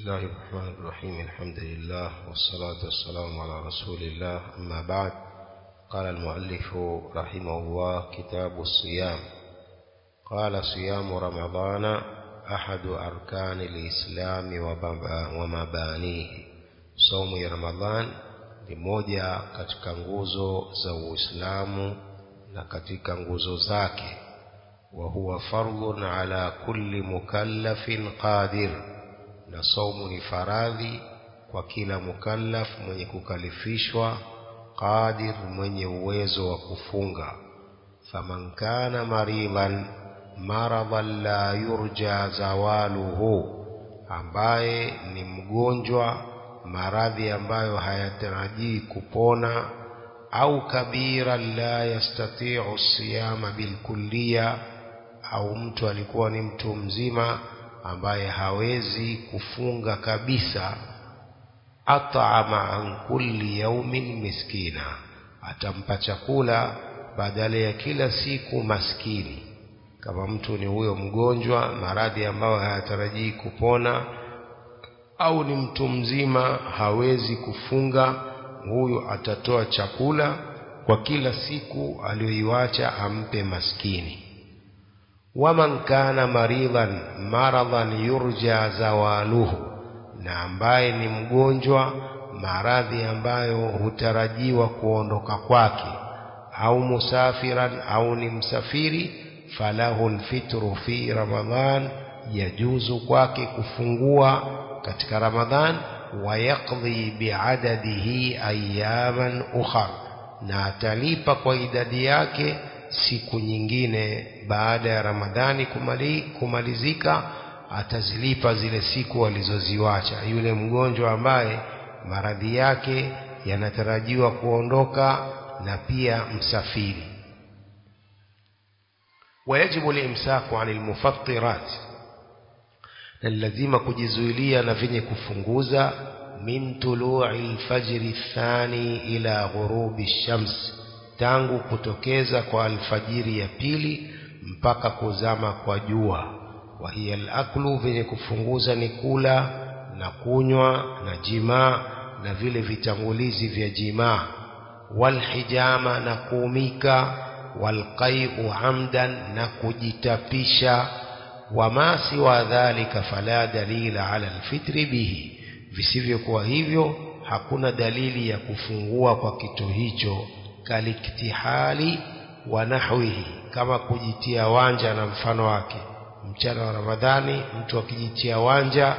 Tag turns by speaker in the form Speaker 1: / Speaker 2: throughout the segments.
Speaker 1: الله الرحمن الرحيم الحمد لله والصلاة والسلام على رسول الله أما بعد قال المؤلف رحمه الله كتاب الصيام قال صيام رمضان أحد أركان الإسلام ومبانيه صوم رمضان ni moja katika nguzo za Uislamu na katika nguzo zake wa huwa fardhun ala kulli mukallafin qadir na saumu ni faradhi kwa kila mukallaf mwenye kukalifishwa qadir mwenye uwezo wa kufunga faman kana maridan maradan la yurja zawaluhu ambaye ni mgonjwa maradhi ambayo hayatarajii kupona au kabira la yastati'u siyama bilkulliya au mtu alikuwa ni mtu mzima ambaye hawezi kufunga kabisa at'ama an kulli yaumin miskina atampa chakula badala ya kila siku maskini kama mtu ni huyo mgonjwa maradhi ambayo hayatarajii kupona au ni mtu mzima hawezi kufunga huyu atatoa chakula kwa kila siku aliyoiwacha ampe maskini waman kana maridan maradan yurja zawaluhu na ambaye ni mgonjwa maradhi ambayo hutarajiwa kuondoka kwake au musafiran au ni msafiri falahu lfitru fi ramadhan yajuzu kwake kufungua katika ramadhan wayaqdhi biadadihi ayaman ukhar na atalipa kwa idadi yake siku nyingine baada ya ramadhani kumali, kumalizika atazilipa zile siku alizoziwacha yule mgonjwa ambaye maradhi yake yanatarajiwa kuondoka na pia msafiri wayajibu limsaku ani lmufattirat na lazima kujizuilia na vyenye kufunguza min tului lfajri thani ila ghurubi shams tangu kutokeza kwa alfajiri ya pili mpaka kuzama kwa jua wa hiya alaklu vyenye kufunguza ni kula na kunywa na jimaa na vile vitangulizi vya jimaa walhijama na kuumika walqai'u amdan na kujitapisha wama siwa dhalika fala dalila ala alfitri bihi visivyokuwa hivyo hakuna dalili ya kufungua kwa kitu hicho kaliktihali wa nahwihi kama kujitia wanja na mfano wake mchana wa ramadhani mtu akijitia wanja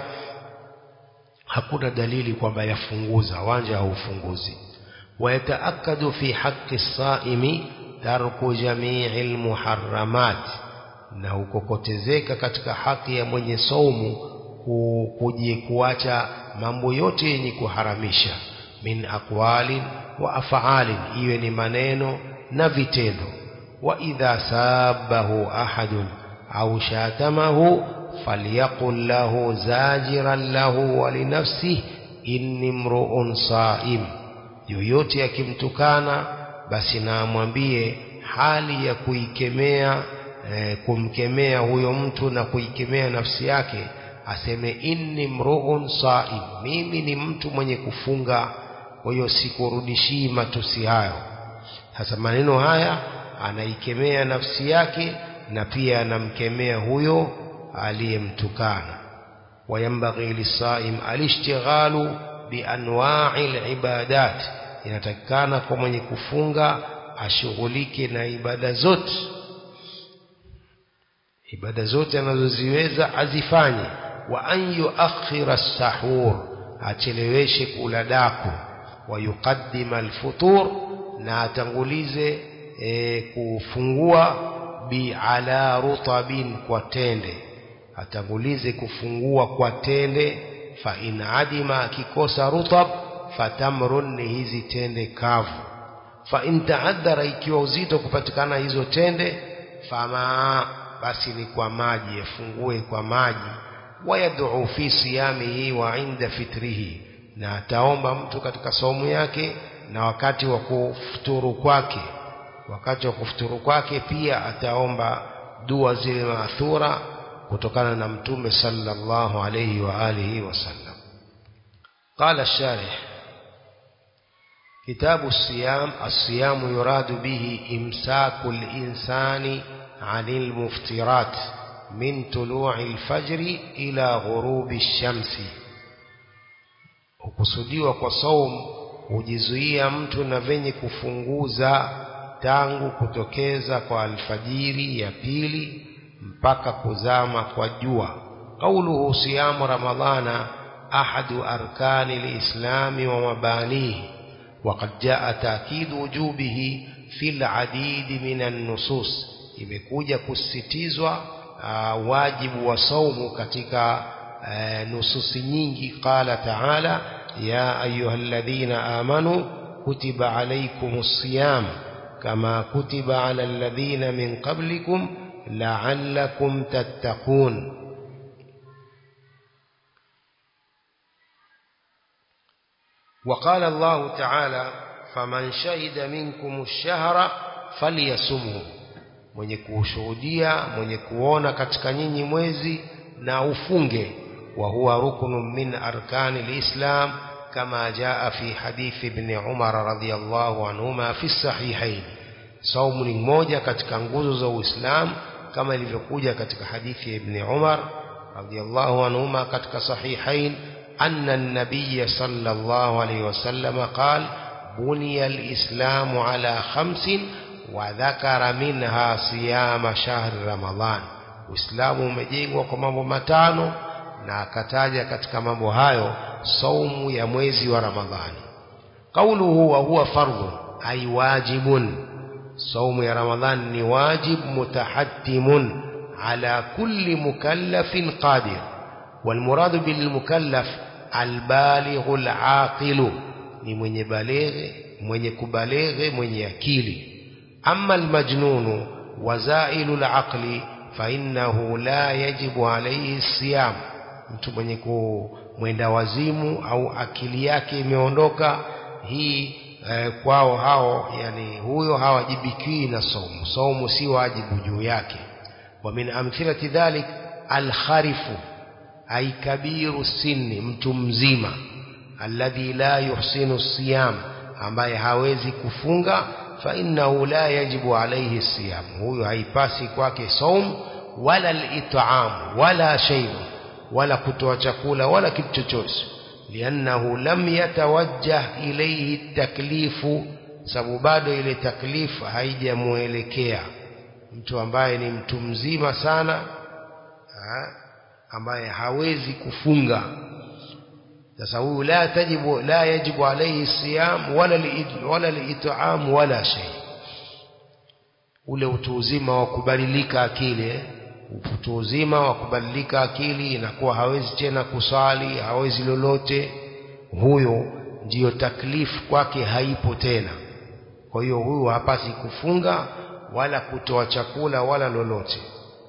Speaker 1: hakuna dalili kwamba yafunguza wanja haufunguzi wayataakadu fi haqqi saimi tarku jamii lmuharamat na hukokotezeka katika haki ya mwenye saumu kuji kuacha mambo yote yenye kuharamisha min aqwalin wa af'alin iwe ni maneno na vitendo wa idha sabahu ahadun au shatamahu falyaqul lahu zajiran lahu wa linafsihi inni mru'un sa'im yoyote akimtukana basi na amwambie hali ya kuikemea eh, kumkemea huyo mtu na kuikemea nafsi yake aseme inni mru'un sa'im mimi ni mtu mwenye kufunga kwa hiyo sikurudishii matusi hayo sasa maneno haya anaikemea nafsi yake na pia anamkemea huyo aliyemtukana wayambaghi lisaim alishtighalu bianwa'i libadat inatakikana kwa mwenye kufunga ashughulike na ibada zote ibada zote anazoziweza azifanye wa an yuakhira sahur acheleweshe kula daku wa yuqaddima alfutur na atangulize e, kufungua bi ala rutabin kwa tende atangulize kufungua kwa tende fa in adima akikosa rutab fatamrun ni hizi tende kavu fa in taadhara ikiwa uzito kupatikana hizo tende fama basi ni kwa maji yafungue kwa maji wayad'u fi siyamihi wa inda fitrihi na ataomba mtu katika saumu yake na wakati wa kufuturu kwake wakati wa kufuturu kwake pia ataomba dua zile maathura kutokana na mtume sallallahu alayhi wa alihi wasallam قال الشارح كتاب الصيام الصيام يراد به إمساك الإنسان عن المفترات من طلوع الفجر إلى غروب الشمس hukusudiwa kwa saum hujizuia mtu na venye kufunguza tangu kutokeza kwa alfajiri ya pili mpaka kuzama kwa jua qauluhu siyamu ramadhana ahadu arkani lislami wa mabanihi وقد جاء تأكيد وجوبه في العديد من النصوص imekuja kusisitizwa uh, wajibu wa saumu katika uh, nususi nyingi qala taala ya ayyuhalladhina amanu kutiba alaykumus siyam kama kutiba ala alladhina min qablikum la'allakum tattaqun وقال الله تعالى فمن شهد منكم الشهر فليصمه mwenye kushuhudia mwenye kuona katika nyinyi mwezi na ufunge wa huwa ruknun min arkani alislam kama jaa fi hadith ibn Umar radhiyallahu anhuma fi sahihain saumu ni moja katika nguzo za Uislamu kama ilivyokuja katika hadithi ya ibn Umar radhiyallahu anhuma katika sahihain أن النبي صلى الله عليه وسلم قال بني الإسلام على خمس وذكر منها صيام شهر رمضان Uislamu umejengwa kwa mambo matano na akataja katika mambo hayo saumu ya mwezi wa Ramadhani. Kauluhu wa huwa fardhu ay wajibun. Saumu ya Ramadhani ni wajib mutahaddimun ala kulli mukallafin qadir. والمراد بالمكلف البالغ العاقل ni mwenye baleghe mwenye kubaleghe mwenye akili amma almajnunu wazailu alaqli fa innahu la yajibu alayhi siyam mtu mwenye kumwenda wazimu au akili yake imeondoka hii eh, kwao hao yani huyo hawajibikii na somo somo si wajibu juu yake wa min amthilati dhalik alkharifu ay kabiru sinni mtu mzima alladhi la yuhsinu siyam ambaye hawezi kufunga fa innahu la yajibu alayhi siyam huyo haipasi kwake saum wala al-it'am wala shay wala kutoa chakula wala kitu chochote liannahu lam yatawajjah ilayhi taklifu sababu bado ile taklifu haijamuelekea mtu ambaye ni mtu mzima sana ha? ambaye hawezi kufunga sasa huyu la tajibu la yajibu alayhi siyam wala wala liit'am wala shay ule utu uzima wa kubadilika akili utu uzima wa kubadilika akili inakuwa hawezi tena kusali hawezi lolote huyo ndiyo taklifu kwake haipo tena kwa hiyo huyu hapasi kufunga wala kutoa chakula wala lolote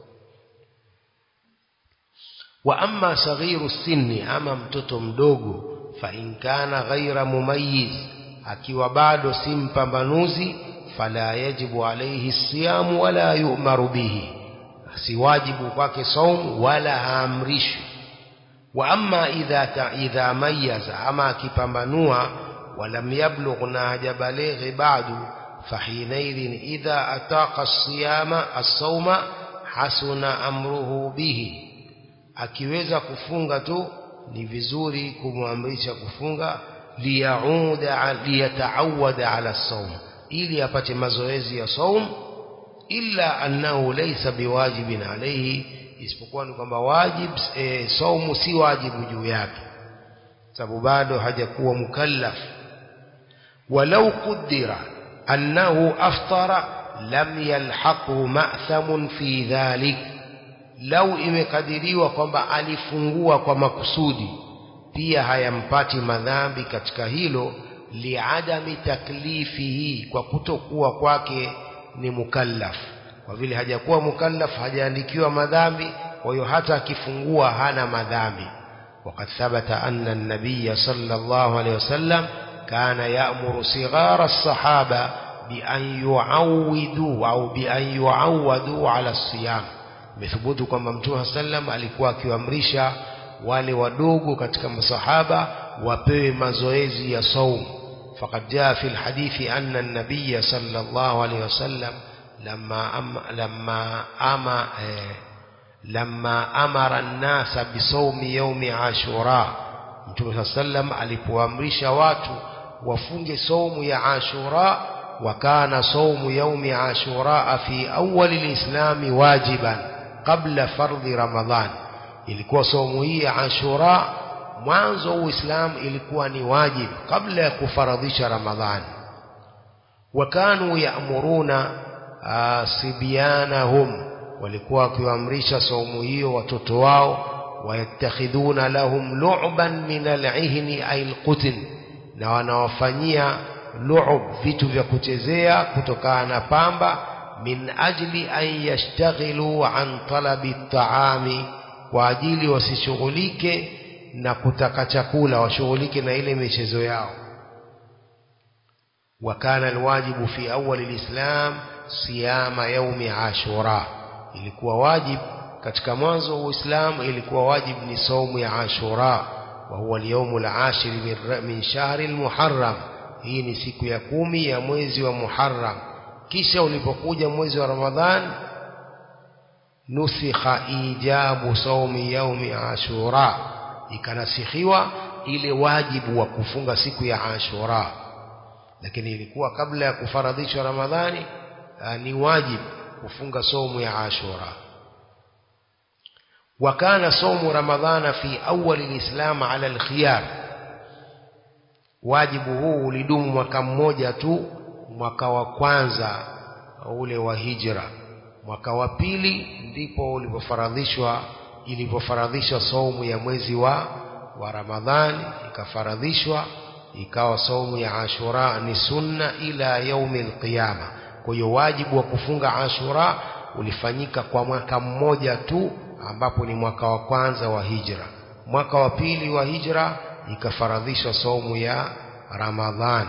Speaker 1: wa amma saghiru sinni ama mtoto mdogo fa in kana ghaira mumayyiz akiwa bado si mpambanuzi fala yajibu alayhi siyamu wala yu'maru bihi si wajibu kwake saum wala haamrishwi wa amma idha ta, idha mayyaza ama akipambanua walam yablugh na hajabalighi bado fahinaidhin idha ataqa as-siyama as-sawma hasuna amruhu bihi akiweza kufunga tu ni vizuri kumwamrisha kufunga liyauda liyataawada ala saum ili apate mazoezi ya saum illa annahu laysa biwajibin alayhi isipokuwa ni kwamba wajib e, saumu si wajibu juu yake sababu bado hajakuwa mukallaf walau qudira annahu aftara lam yalhaqhu ma'thamun fi dhalik lau imekadiriwa kwamba alifungua kwa makusudi pia hayampati madhambi katika hilo liadami taklifihi kwa kutokuwa kwake ni mukallaf kwa vile hajakuwa mukallaf hajaandikiwa madhambi kwa hiyo hata akifungua hana madhambi وقد ثبت أن النبي صلى الله عليه وسلم كان يأمر صغار الصحابة بأن يعودوا أو بأن يعودوا على الصيام imethubutu kwamba mtume sallam alikuwa akiwaamrisha wale wadogo katika masahaba wapewe mazoezi ya saum faqad jaa fi alhadithi anna an-nabiy sallallahu alayhi wasallam lamma am, lamma ama eh, lamma amara an-nasa bisawmi yawmi ashura Mtume sallam alipoamrisha watu wafunge saumu ya Ashura وكان صوم يوم عاشوراء في أول الإسلام واجبا قبل فرض رمضان ilikuwa saumu hii ya Ashura mwanzo wa Uislamu ilikuwa ni wajib kabla ya kufaradhisha Ramadhani wakanu yaamuruna sibyanahum walikuwa wakiwaamrisha saumu hiyo watoto wao wayattakhidhuna lahum lu'ban min al-ihni ay al-qutl na wanawafanyia lu'ub vitu vya kuchezea kutokana na pamba min ajli an yashtaghilu an talabi at-ta'ami kwa ajili wasishughulike na kutaka chakula washughulike na ile michezo yao وكان الواجب في أول الإسلام صيام يوم عاشوراء ilikuwa wajib katika mwanzo wa Uislamu ilikuwa wajib ni saumu ya Ashura wa huwa al-yawm al-ashir min shahr al-Muharram hii ni siku ya kumi ya mwezi wa Muharram kisha ulipokuja mwezi wa Ramadhan nusikha ijabu saumi yaumi Ashura ikanasikhiwa ile wajibu wa kufunga siku ya Ashura lakini ilikuwa kabla ya kufaradhishwa Ramadhani ni wajibu kufunga somu ya Ashura وكان صوم رمضان في أول الإسلام على الخيار wajibu huu ulidumu mwaka mmoja tu mwaka wa kwanza ule wa hijra mwaka wa pili ndipo ulipofaradhishwa ilipofaradhishwa saumu ya mwezi wa wa Ramadhani ikafaradhishwa ikawa saumu ya Ashura ni sunna ila yaumi alqiyama kwa hiyo wajibu wa kufunga Ashura ulifanyika kwa mwaka mmoja tu ambapo ni mwaka wa kwanza wa hijra mwaka wa pili wa hijra ikafaradhishwa saumu ya Ramadhan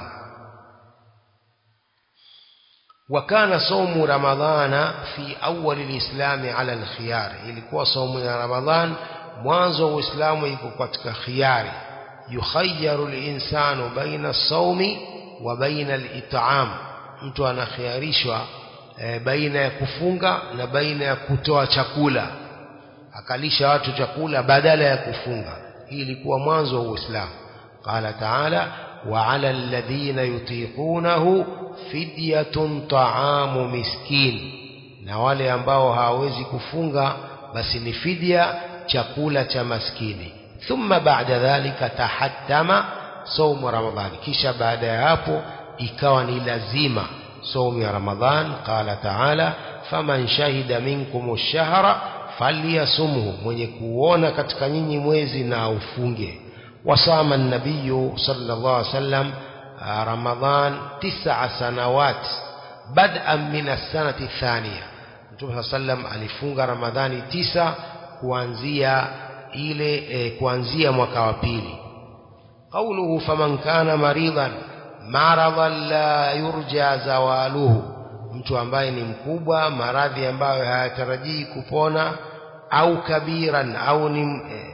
Speaker 1: wakana saumu ramadhana fi awali lislami ala alkhiyar ilikuwa saumu ya Ramadhan mwanzo wa Uislamu iko katika khiyari yukhayyaru linsanu baina saumi wa baina alit'am mtu anakhiarishwa e, baina ya kufunga na baina ya kutoa chakula akalisha watu chakula badala ya kufunga hii ilikuwa mwanzo wa Uislamu qala ta'ala wa 'ala alladhina yutiqunahu fidyatun ta'amu miskin na wale ambao hawawezi kufunga basi ni fidya chakula cha maskini thumma ba'da dhalika tahattama saumu ramadhani kisha baada ya hapo ikawa ni lazima saumu ya ramadhan qala ta'ala faman shahida minkum ash-shahra falyasumhu mwenye kuona katika nyinyi mwezi na ufunge wasama an-nabiy sallallahu alaihi wasallam ramadhan tis'a sanawat bad'an min as-sanati thaniya Mtume sallam alifunga Ramadhani tisa kuanzia ile e, kuanzia mwaka wa pili قوله فمن كان مريضا مرضا لا يرجى زواله mtu ambaye ni mkubwa maradhi ambayo hayatarajii kupona au kabiran au ni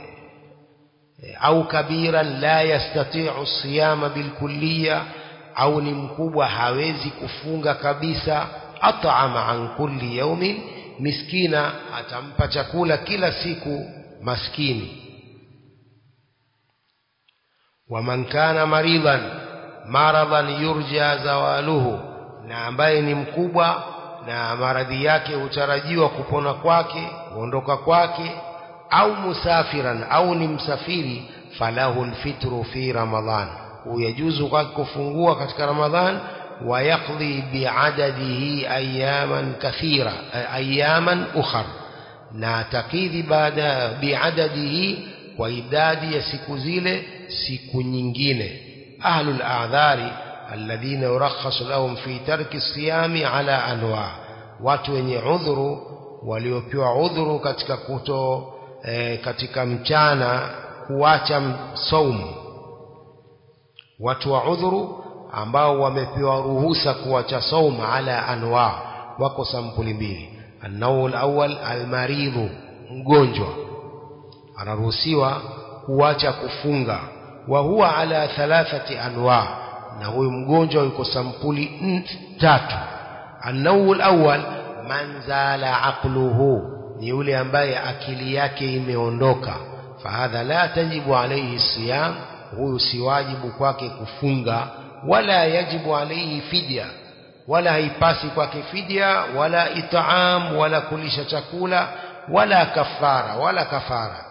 Speaker 1: au kabiran la yastati'u siyama bilkulliya au ni mkubwa hawezi kufunga kabisa at'ama an kulli yawmin miskina atampa chakula kila siku maskini waman kana maridan maradan yurja zawaluhu na ambaye ni mkubwa na maradhi yake hutarajiwa kupona kwake kuondoka kwake au musafiran au ni msafiri falahu alfitru fi ramadhan huyajuzu kwake kufungua katika ramadhan ويقضي بعدده أياما كثيرة أياما أخر ناتقيذ بعد بعدده وإداد يسكزيل سكو nyingine أهل الأعذار الذين يرخص لهم في ترك الصيام على أنواع watu wenye udhuru waliopewa udhuru katika kuto e, katika mchana kuacha saumu watu wa udhuru ambao wamepewa ruhusa kuacha saum ala anwa wako sampuli mbili النوع الأول المريض mgonjwa anaruhusiwa kuacha kufunga wa huwa ala thalathati anwa na huyu mgonjwa yuko sampuli tatu النوع الأول من زال عقله ni yule ambaye akili yake imeondoka fahadha la tajibu alayhi siyam huyu si wajibu kwake kufunga wala yajibu alayhi fidya wala haipasi kwake fidya wala itaam wala kulisha chakula wala kafara wala kafara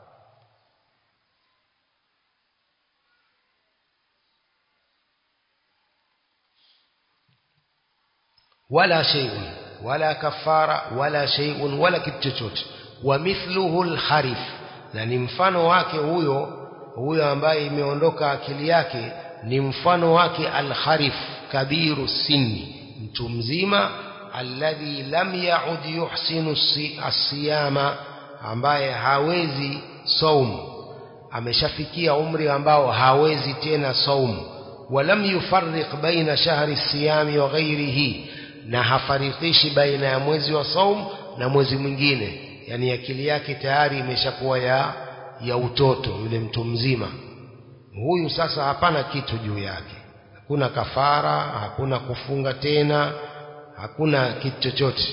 Speaker 1: ولا شيء ولا كفارة ولا شيء ولا kitu chochote ومثله الخريف na ni mfano wake huyo huyo ambaye imeondoka akili yake ni mfano wake alkharif kabiru sinni mtu mzima alladhi lam yaud yuhsinu asiyama ambaye hawezi saumu ameshafikia umri ambao hawezi tena saumu walam yufarriq baina shahri siyami wa ghairihi na hafarikishi baina ya mwezi wa saum na mwezi mwingine yani akili yake tayari imeshakuwa ya ya utoto yule mtu mzima huyu sasa hapana kitu juu yake hakuna kafara hakuna kufunga tena hakuna kitu chochote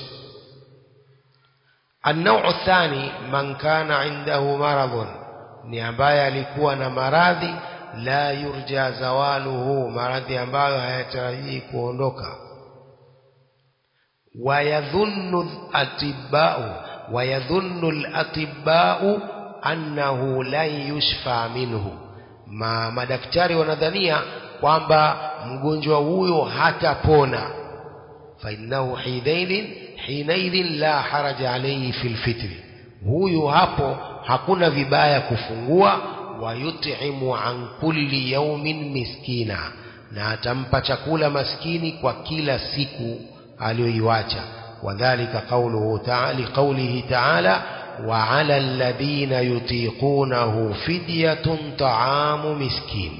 Speaker 1: النوع الثاني من كان عنده مرض ni ambaye alikuwa na maradhi la yurja zawaluhu maradhi ambayo hayatarajii kuondoka ويظن الأطباء ويظن الأطباء أنه لن يشفى منه ما madaktari wanadhania kwamba mgonjwa huyo hatapona fainnahu hinaidhin hinaidhin la haraja alayhi fil fitri huyu hapo hakuna vibaya kufungua wayutimu an kulli yaumin miskina na atampa chakula maskini kwa kila siku aliyoiwacha wadhalika qawluhu ta'ala qawlihi ta'ala wa 'ala alladhina yutiqunahu fidyatun ta'amu miskin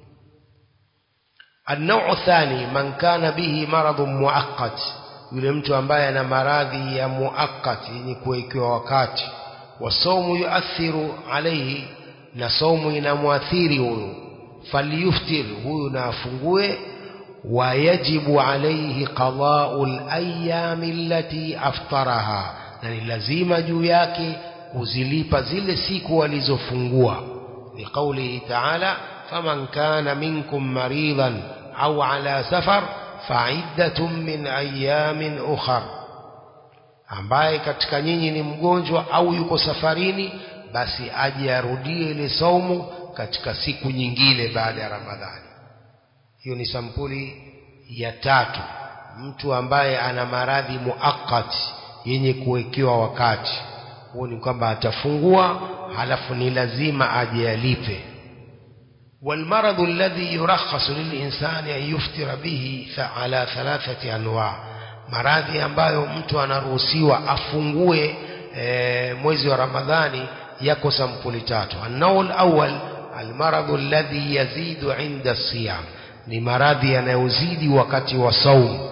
Speaker 1: النوع الثاني من كان به مرض مؤقت yule mtu ambaye ana maradhi ya muakkati yenye kuwekewa wakati wasaumu yuathiru alaihi na saumu inamwathiri huyu falyuftir huyu na afungue ويجب عليه قضاء الأيام التي أفطرها na ni lazima juu yake kuzilipa zile siku alizofungua liqaulihi ta'ala faman kana minkum maridan au ala safar fa'iddatun min ayamin ukhar ambaye katika nyinyi ni mgonjwa au yuko safarini basi aje arudie ile saumu katika siku nyingine baada ya Ramadhani hiyo ni sampuli ya tatu mtu ambaye ana maradhi muakkati yenye kuwekewa wakati huo ni kwamba atafungua halafu ni lazima aje alipe والمرض الذي يرخص للإنسان أن يفطر به على ثلاثة أنواع maradhi ambayo mtu anaruhusiwa afungue e, mwezi wa Ramadhani yako sampuli tatu an-nawl awwal al-marad alladhi yazidu 'inda as-siyam ni maradhi yanayozidi wakati wa saumu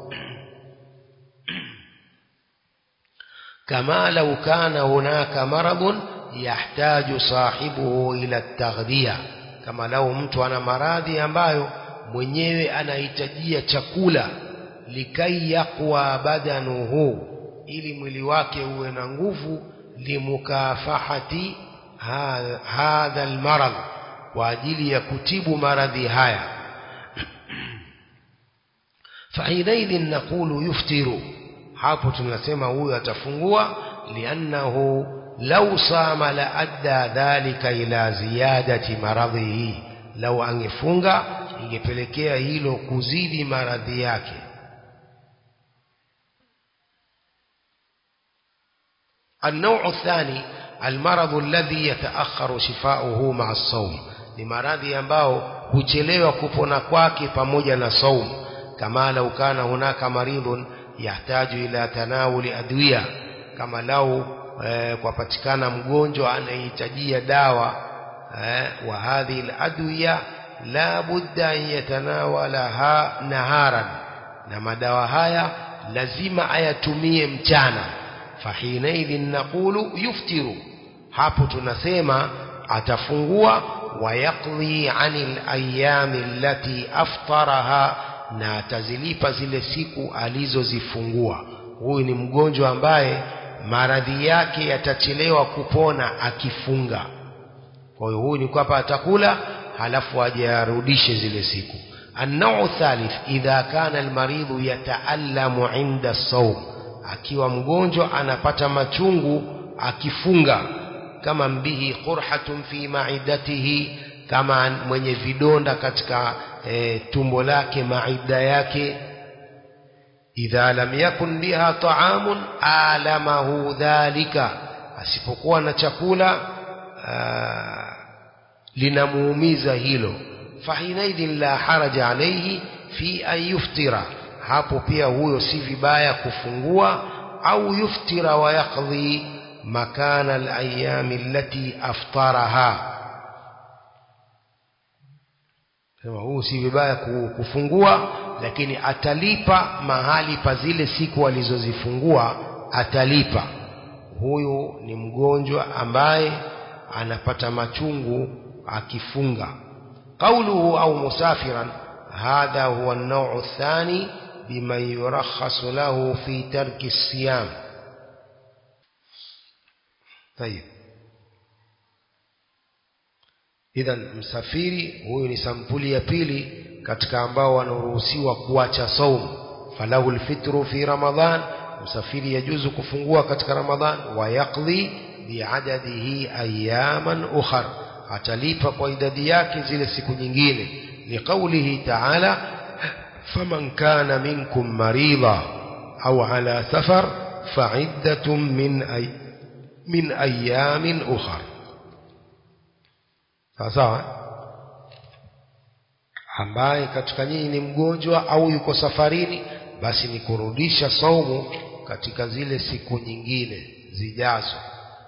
Speaker 1: kama lau kana hunaka maradhun yahtaju sahibuhu ila taghdhiya kama lau mtu ana maradhi ambayo mwenyewe anahitajia chakula likai yaqwa badanuhu ili mwili wake uwe na nguvu limukafahati hadha almarad kwa ajili ya kutibu maradhi haya فحينئذ نقول يفطر hapo tunasema huyu atafungua liannahu lau sama la adda dhalika ila ziyadati maradhihi lau angefunga ingepelekea hilo kuzidi maradhi yake النوع الثاني المرض الذي يتأخر شفاؤه مع الصوم ni maradhi ambao huchelewa kupona kwake pamoja na saumu kama lau kana hunaka maridhun yahtaju ila tanawuli adwiya kama lau eh, kwapatikana mgonjwa anahitajia dawa eh, wa hadhihi aladwiya la budda an yatanawalaha naharan na madawa haya lazima ayatumie mchana fahinaidhin naqulu yuftiru hapo tunasema atafungua wayaqdi anil ayami allati aftaraha na atazilipa zile siku alizozifungua huyu ni mgonjwa ambaye maradhi yake yatachelewa kupona akifunga kwa hiyo huyu ni kwamba atakula halafu aje arudishe zile siku النوع الثالث إذا كان المريض يتألم عند الصوم akiwa mgonjwa anapata machungu akifunga kama mbihi qurhatun fi maidatihi kama mwenye vidonda katika e, tumbo lake maida yake idha lam yakun biha ta'amun alamahu dhalika asipokuwa na chakula linamuumiza hilo fahinaidhin la haraja alayhi fi an yuftira hapo pia huyo si vibaya kufungua au yuftira wa yaqdi makana al-ayami allati aftaraha sema huu si vibaya kufungua lakini atalipa mahali pa zile siku alizozifungua atalipa huyu ni mgonjwa ambaye anapata machungu akifunga قوله أو مسافرا هذا هو النوع الثاني بمن يرخص له في ترك الصيام طيب idhan msafiri huyu ni sampuli ya pili katika ambao wanaruhusiwa kuacha saumu falahu lfitru fi ramadhan msafiri yajuzu kufungua katika ramadhan wayaqdi biadadihi ayaman ukhar atalipa kwa idadi yake zile siku nyingine liqaulihi taala faman kana minkum marida au ala safar faiddatun min ay min ayamin ukhar sawa sawa ambaye katika nyinyi ni mgonjwa au yuko safarini basi ni kurudisha saumu katika zile siku nyingine zijazo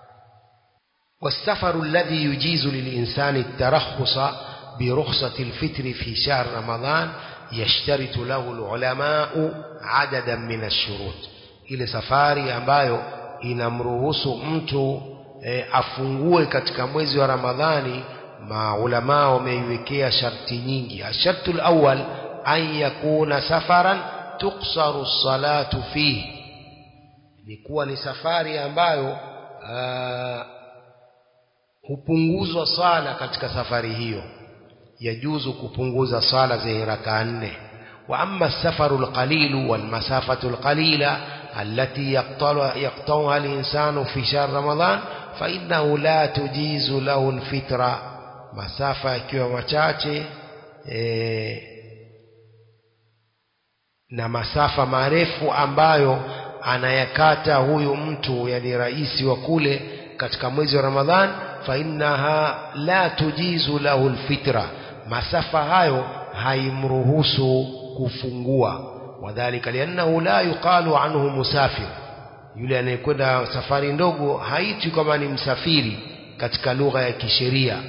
Speaker 1: والسفر الذي يجيز للإنسان الترخص برخصة الفطر في شهر رمضان يشترط له العلماء عددا من الشروط ile safari ambayo inamruhusu mtu e, afungue katika mwezi wa Ramadhani maulamaa wameiwekea sharti nyingi ashartu alawwal an yakuna safaran tuksaru salatu fihi ni kuwa ni safari ambayo aa, hupunguzwa swala katika safari hiyo yajuzu kupunguza swala zenye rakaa nne wa amma safaru alqalilu walmasafatu alqalila التي يقطعها الإنسان في شهر رمضان فإنه لا تجيز له الفطرة مسافة yakiwa machache e, na masafa marefu ambayo anayakata huyu mtu yani rais wa kule katika mwezi wa Ramadhan fa innaha la tujizu lahu alfitra masafa hayo haimruhusu kufungua wadhalika liannahu la yuqalu anhu musafir yule anayekwenda safari ndogo haitwi kama ni msafiri katika lugha ya kisheria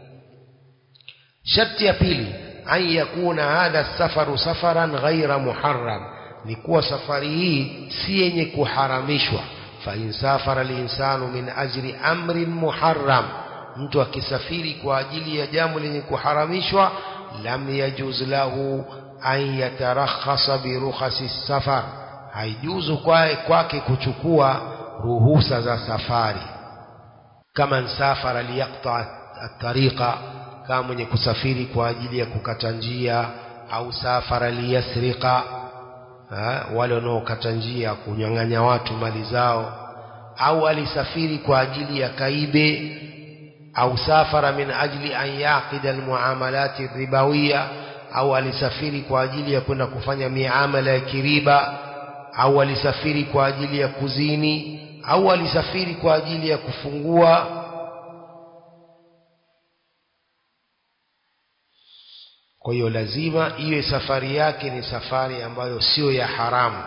Speaker 1: sharti ya pili an yakuna hadha safaru safaran ghaira muharram ni kuwa safari hii si yenye kuharamishwa fa in safara linsanu min ajli amrin muharram mtu akisafiri kwa ajili ya jambo lenye kuharamishwa lam yajuz lahu an yatarakhasa birukhasi safar haijuzu kwake kuchukua ruhusa za safari kama nsafara liyaqta at-tariqa kama mwenye kusafiri kwa ajili ya kukata njia au safara liyasriqa wale wanaokata njia kunyang'anya watu mali zao au alisafiri kwa ajili ya kaibe au safara min ajli an yaqida almuamalati ribawiya au alisafiri kwa ajili ya kwenda kufanya miamala ya kiriba au alisafiri kwa ajili ya kuzini au alisafiri kwa ajili ya kufungua kwa hiyo lazima iwe safari yake ni safari ambayo sio ya haramu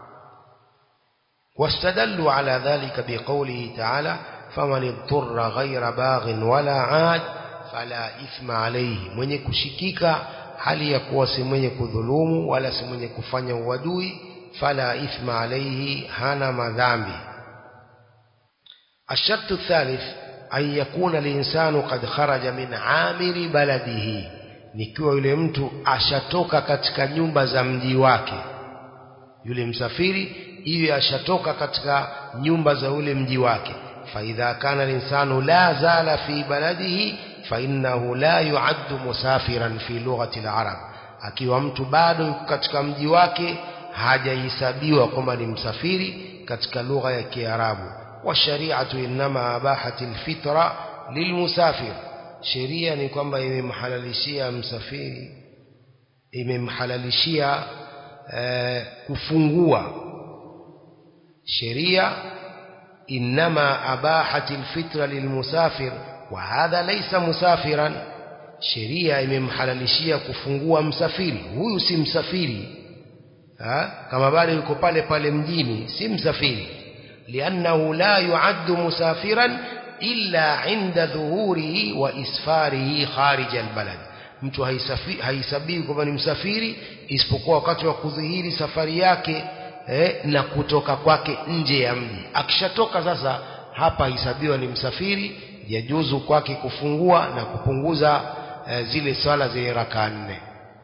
Speaker 1: واستدلوا على ذلك بقوله تعالى فمن اضطر غير باغ ولا عاد فلا إثم عليه mwenye kushikika hali ya kuwa si mwenye kudhulumu wala si mwenye kufanya uadui fala ithma alayhi hana madhambi الشرط الثالث an yakuna linsanu qad kharaja min amiri baladihi nikiwa yule mtu ashatoka katika nyumba za mji wake yule msafiri iwe ashatoka katika nyumba za ule mji wake faidha kana linsanu la zala fi baladihi fainnahu la yuaddu musafiran fi lughati larab akiwa mtu bado yuko katika mji wake hajahesabiwa kwamba ni msafiri katika lugha ya kiarabu washariatu innama abahati lfitra lilmusafir sheria ni kwamba imemhalalishia msafiri imemhalalishia eh, kufungua sheria innama abahati lfitra lilmusafir wa hadha laysa musafiran sheria imemhalalishia kufungua msafiri huyu si msafiri ha? kama bado yuko pale pale mjini si msafiri liannahu la yuaddu musafiran illa inda dhuhurihi wa isfarihi kharija albalad mtu haisabii kwamba ni msafiri isipokuwa wakati wa kudhihiri safari yake eh, na kutoka kwake nje ya mji akishatoka sasa hapa hisabiwa ni msafiri yajuzu kwake kufungua na kupunguza eh, zile swala zenye raka nne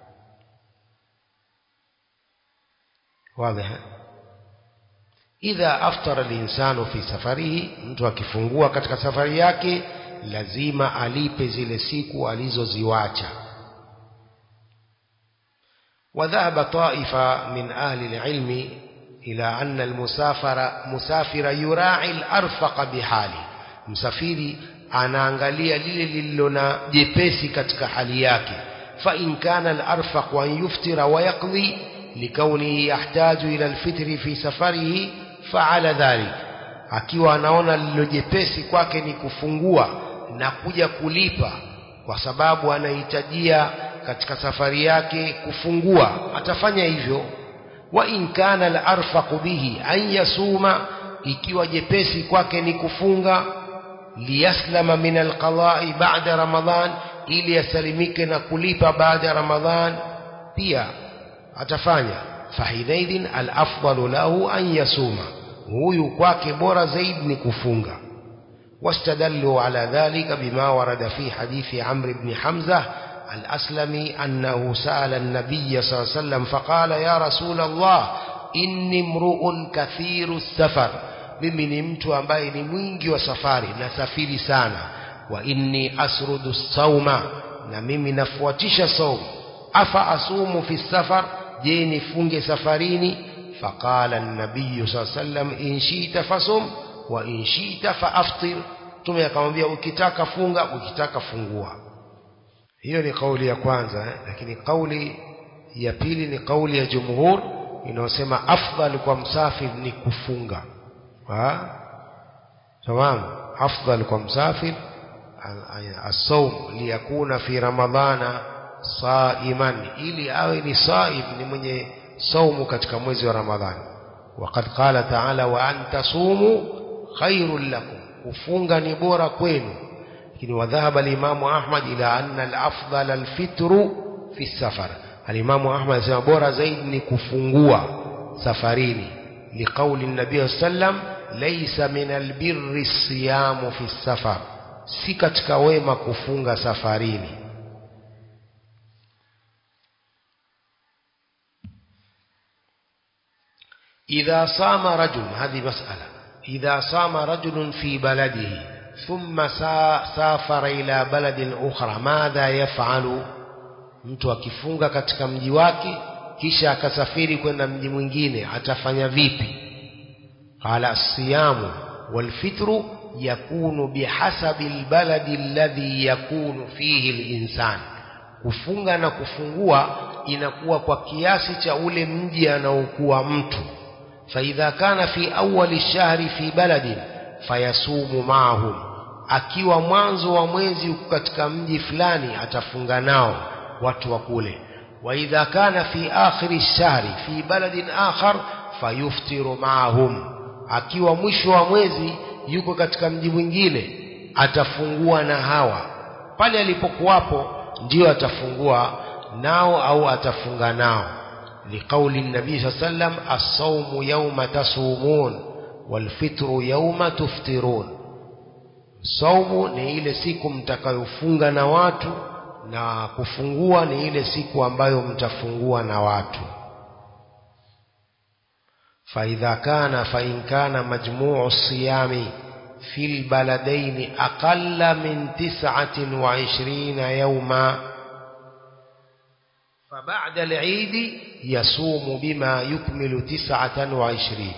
Speaker 1: واضح idha aftara linsanu fi safarihi mtu akifungua katika safari yake lazima alipe zile siku alizoziwacha وذهب طائفة من أهل العلم إلى أن المسافر مسافر يراعي الأرفق بحاله مسافري anaangalia lile lililo na jepesi katika hali yake fa in kana al-arfaq wa yuftira wa yaqdi likaunihi yahtaju ila al-fitri fi safarihi fa'ala dhalik akiwa anaona lililo jepesi kwake ni kufungua na kuja kulipa kwa sababu anahitajia katika safari yake kufungua atafanya hivyo wa in kana al-arfaq bihi an yasuma ikiwa jepesi kwake ni kufunga liyaslama min alqada'i ba'da ramadhan ili yasalimike na kulipa baada ya ramadhan pia atafanya fahinaidhin alafdalu lahu an yasuma huyu kwake bora zaidi ni kufunga واستدلوا على ذلك بما ورد في حديث عمرو بن حمزة الأسلمي أنه سأل النبي صلى الله عليه وسلم فقال يا رسول الله إني امرؤ كثير السفر mimi ni mtu ambaye ni mwingi wa safari nasafiri sana wa inni asrudu sauma na mimi nafuatisha saumu afa asumu fi safar je nifunge safarini faqala an-nabiy sallam in shi'ta fasum wa in shi'ta faaftir tume akamwambia ukitaka funga ukitaka fungua hiyo ni kauli ya kwanza eh? lakini kauli ya pili ni kauli ya jumhur inayosema afdal kwa msafir ni kufunga تمام أفضل كمسافر الصوم ليكون في رمضان صائما ili awe ni saim ni mwenye saumu katika mwezi wa Ramadhani وقد قال تعالى وأن تصوموا خير لكم kufunga ni bora kwenu lakini wadhahaba al-Imam Ahmad ila anna al-afdal al-fitru fi safar al-Imam Ahmad anasema bora zaidi ni kufungua safarini لقول النبي صلى الله عليه وسلم ليس من البر الصيام في السفر si katika wema kufunga safarini إذا صام رجل هذه مسألة إذا صام رجل في بلده ثم سافر إلى بلد أخرى ماذا يفعل mtu akifunga katika mji wake kisha akasafiri kwenda mji mwingine atafanya vipi qala siyamu walfitru yakunu bihasabi albaladi alladhi yakunu fihi alinsan kufunga na kufungua inakuwa kwa kiasi cha ule mji anaokuwa mtu faidha kana fi awali shahri fi baladin fayasumu maahum akiwa mwanzo wa mwezi katika mji fulani atafunga nao watu wa kule وإذا كان في آخر الشهر في بلد آخر فيفطر معهم akiwa mwisho wa mwezi yuko katika mji mwingine atafungua na hawa pale alipokuwapo ndio atafungua nao au atafunga nao liqauli nabii saa sallam assaumu yauma tasumun walfitru yauma tuftirun saumu ni ile siku mtakayofunga na watu na kufungua ni ile siku ambayo mtafungua na watu فإذا كان فإن كان مجموع الصيام في البلدين أقل من تسعة وعشرين يوما فبعد العيد يصوم بما يكمل تسعة وعشرين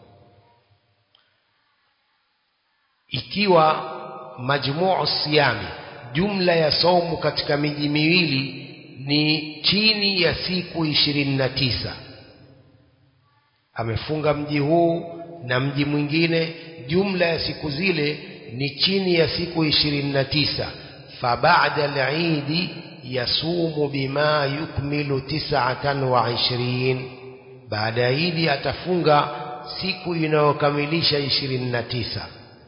Speaker 1: ikiwa majmuu siyami jumla ya saumu katika miji miwili ni chini ya siku ishirini na tisa amefunga mji huu na mji mwingine jumla ya siku zile ni chini ya siku ishirini na tisa fabada lidi yasumu bima yukmilu tisatan wa ishirin baada ya idi atafunga siku inayokamilisha ishirini na tisa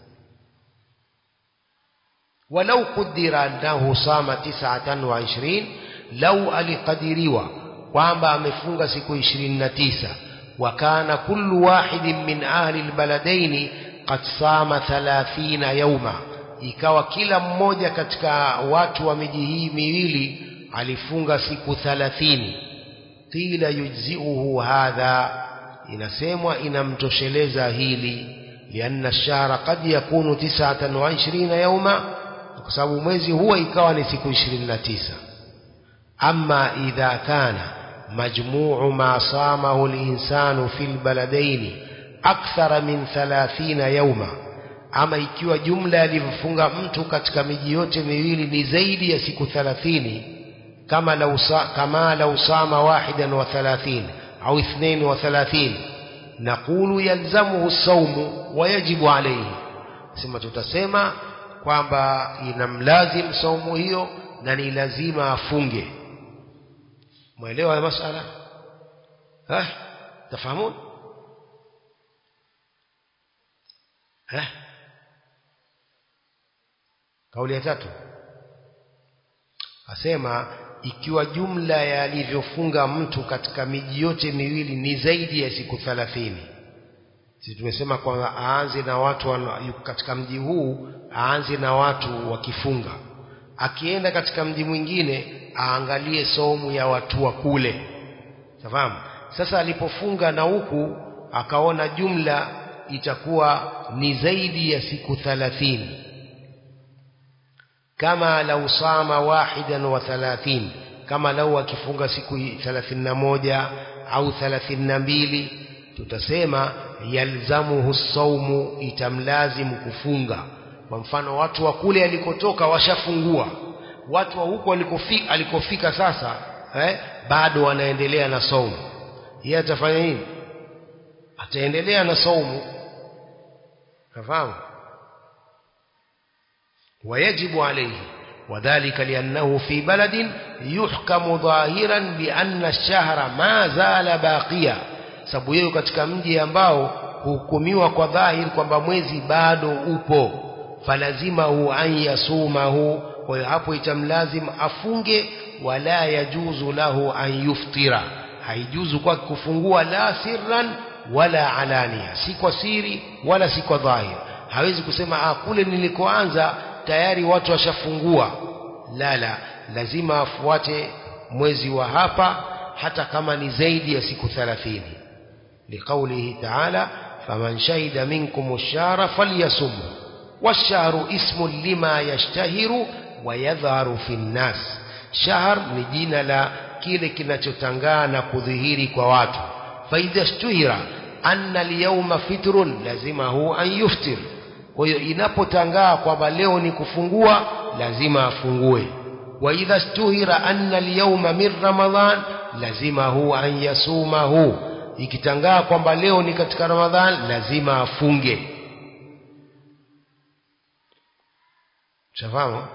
Speaker 1: walau qudira annahu sama tisatan wa ishirin lau alikadiriwa kwamba amefunga siku ishirini na tisa وكان كل واحد من أهل البلدين قد صام ثلاثين يوما ikawa kila mmoja katika watu wa miji hii miwili alifunga siku thalathini qila yujziuhu hadha inasemwa inamtosheleza hili lianna shahra qad yakunu tisatan wa ishirina yauma kwa sababu mwezi huwa ikawa ni siku ishirini na tisa ama idha kana مجموع ما صامه الإنسان في البلدين أكثر من ثلاثين يوما ama ikiwa jumla alivyofunga mtu katika miji yote miwili ni zaidi ya siku thalathini kama lau kama lau sama wahidan wa thalathin au ithnain wa thalathin naqulu yalzamuhu saumu wa yajibu alayhi sema tutasema kwamba inamlazim saumu hiyo na ni lazima afunge mwelewa ya masala eh tafahamun eh kauli ya tatu asema ikiwa jumla ya alivyofunga mtu katika miji yote miwili ni zaidi ya siku thalathini sisi tumesema kwamba aanze na watu wana, katika mji huu aanze na watu wakifunga akienda katika mji mwingine aangalie somu ya watu wa kule safahamu sasa alipofunga na huku akaona jumla itakuwa ni zaidi ya siku thalathini kama lau sama wahidan wa thalathin kama lau akifunga siku thalathini na moja au thalathini na mbili tutasema yalzamuhu saumu itamlazimu kufunga kwa mfano watu wa kule alikotoka washafungua watu wa huko alikofika, alikofika sasa eh, bado wanaendelea na saumu yeye atafanya nini ataendelea na saumu nafahamu ويجب عليه وذلك لأنه في بلد يحكم ظاهرا بأن الشهر ما زال باقيا sababu yeye katika mji ambao huhukumiwa kwa dhahiri kwamba mwezi bado upo falazimahu an yasumahu kwa hiyo hapo itamlazim afunge wala yajuzu lahu an yuftira haijuzu kwa kufungua la sirran wala alania si kwa siri wala si kwa dhahir hawezi kusema ah kule nilikoanza tayari watu washafungua la la lazima afuate mwezi wa hapa hata kama ni zaidi ya siku 30 liqaulihi ta'ala faman shahida minkum ash-shahra falyasumhu wash-shahru ismun lima yashtahiru wa yadhharu fi an-nas shahr ni jina la kile kinachotangaa na kudhihiri kwa watu faidha shtuhira anna al-yawma fitrun lazima hu an yuftir kwa hiyo inapotangaa kwamba leo ni kufungua lazima afungue wa idha stuhira anna al-yawma min ramadhan lazima hu an yasumahu ikitangaa kwamba leo ni katika ramadhan lazima afunge shafahamu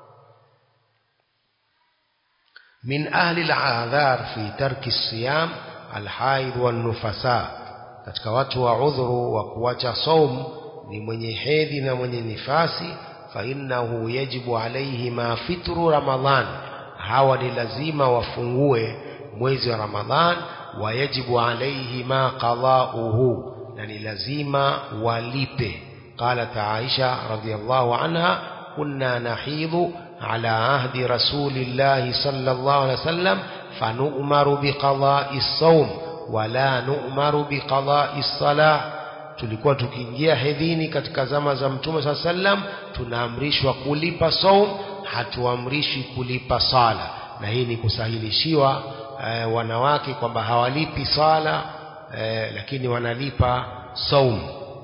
Speaker 1: min ahli al-a'dhar fi tarki as-siyam al-haid wan-nufasa katika watu wa udhuru wa kuacha saumu ni mwenye hedhi na mwenye nifasi fa innahu yajibu alayhi ma fitru ramadhan hawa ni lazima wafungue mwezi wa ramadhan wa yajibu alayhi ma qada'uhu na ni lazima walipe قالت عائشة رضي الله عنها كنا نحيض على عهد رسول الله صلى الله عليه وسلم فنؤمر بقضاء الصوم ولا نؤمر بقضاء الصلاة tulikuwa tukiingia hedhini katika zama za mtume saa sallam tunaamrishwa kulipa saum hatuamrishwi kulipa sala na hii ni kusahilishiwa e, wanawake kwamba hawalipi sala e, lakini wanalipa saum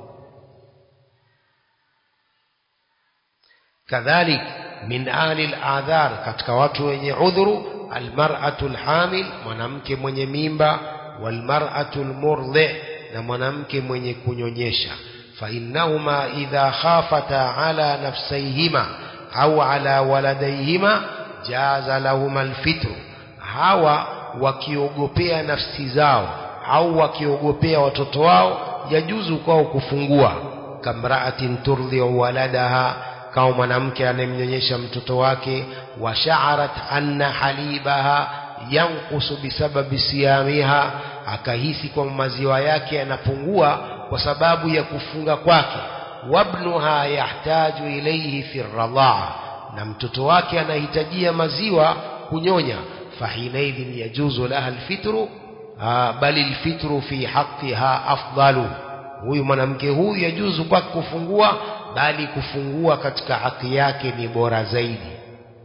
Speaker 1: kadhalik min ahli al-adhar katika watu wenye udhuru almar'atu alhamil mwanamke mwenye mimba walmar'atu almurdhi na mwanamke mwenye kunyonyesha fa innahuma idha khafata ala nafsayhima au ala waladayhima jaza lahuma alfitru hawa wakiogopea nafsi zao au wakiogopea watoto wao yajuzu kwao kufungua kamra'atin turdhi'u waladaha kama mwanamke anayemnyonyesha mtoto wake wa sha'arat anna halibaha yanqusu bisababi siyamiha akahisi kwamba maziwa yake yanapungua kwa sababu ya kufunga kwake wabnuha yahtaju ilayhi fi radhaa na mtoto wake anahitajia maziwa kunyonya fahinaidhin yajuzu laha alfitru bali alfitru fi haqqiha afdalu huyu mwanamke huyu yajuzu kwake kufungua bali kufungua katika haki yake ni bora zaidi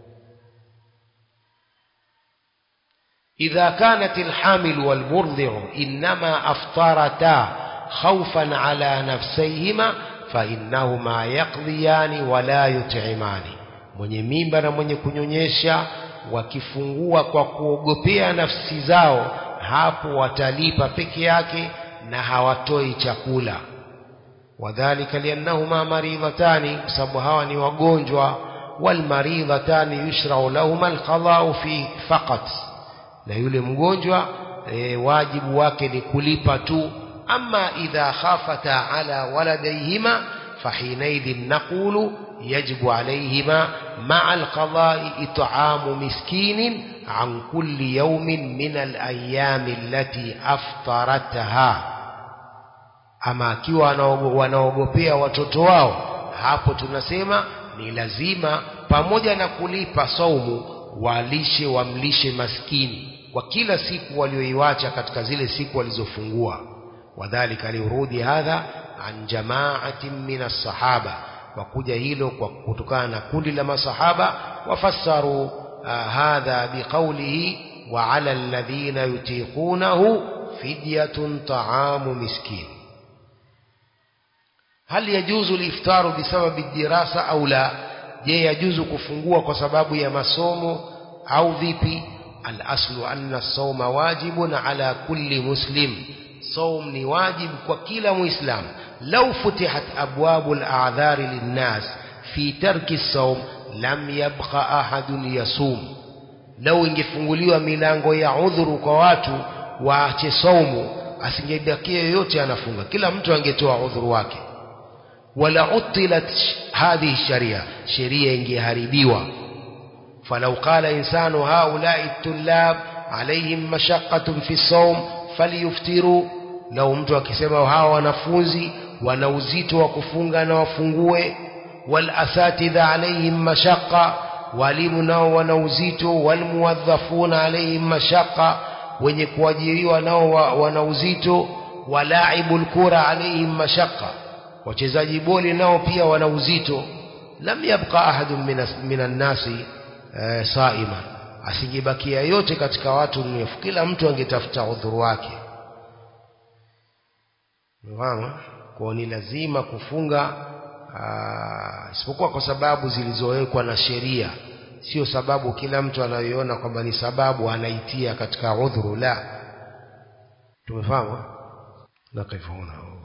Speaker 1: إذا كانت الحامل والمرضع إنما أفطرتا خوفا على نفسيهما فإنهما يقضيان ولا يطعمان mwenye mimba na mwenye kunyonyesha wakifungua kwa kuogopea nafsi zao hapo watalipa peke yake na hawatoi chakula wadhalika liannahuma maridhatani kwa sababu hawa ni wagonjwa walmaridhatani yushrau lahuma alqadau fi faqat na yule mgonjwa e, wajibu wake ni kulipa tu ama idha khafata ala waladayhima fahinaidhin naqulu yajibu alayhima maa alqadai it'amu miskinin an kulli yawmin min alayami allati aftaratha ama akiwa wanaogopea watoto wao hapo tunasema ni lazima pamoja na kulipa saumu walishe wamlishe maskini kwa kila siku walioiwacha katika zile siku walizofungua wadhalika liurudi hadha an jamaatin min as-sahaba kwa kuja hilo kwa kutokana na kundi la masahaba wafassaru uh, hadha biqawlihi wa ala alladhina yutiqunahu fidyatun ta'amu miskin hal yajuzu al-iftaru bisababi ad-dirasa au la je yajuzu kufungua kwa sababu ya masomo au vipi al-aslu anna as-sawma wajibun ala kulli muslim saum ni wajib kwa kila muislam law futihat abwabu al-a'dhari lin-nas fi tarki as-sawm lam yabqa ahadun yasum law ingefunguliwa milango ya udhuru kwa watu waache saumu asingebakia yoyote anafunga kila mtu angetoa udhuru wake wala utilat hadhihi sharia sheria ingeharibiwa falau qala insanu haulai tullab alaihim mashaqqatun fi sawm falyuftiru lau mtu akisema hawa wanafunzi wana uzito wa kufunga na wafungue wal asatidha alaihim mashaqqa walimu nao wana uzito wal muwadhafuna alaihim mashaqqa wenye kuajiriwa nao wana uzito walaibul kura alaihim mashaqqa wachezaji boli nao pia wana uzito lam yabqa ahadun minan nasi e, saima asingebakia yote katika watu mrefu kila mtu angetafuta udhuru wake Unafahamu? Kwa ni lazima kufunga isipokuwa kwa sababu zilizowekwa na sheria, sio sababu kila mtu anayoiona kwamba ni sababu anaitia katika udhuru la. Tumefahamu? Nakifu huna.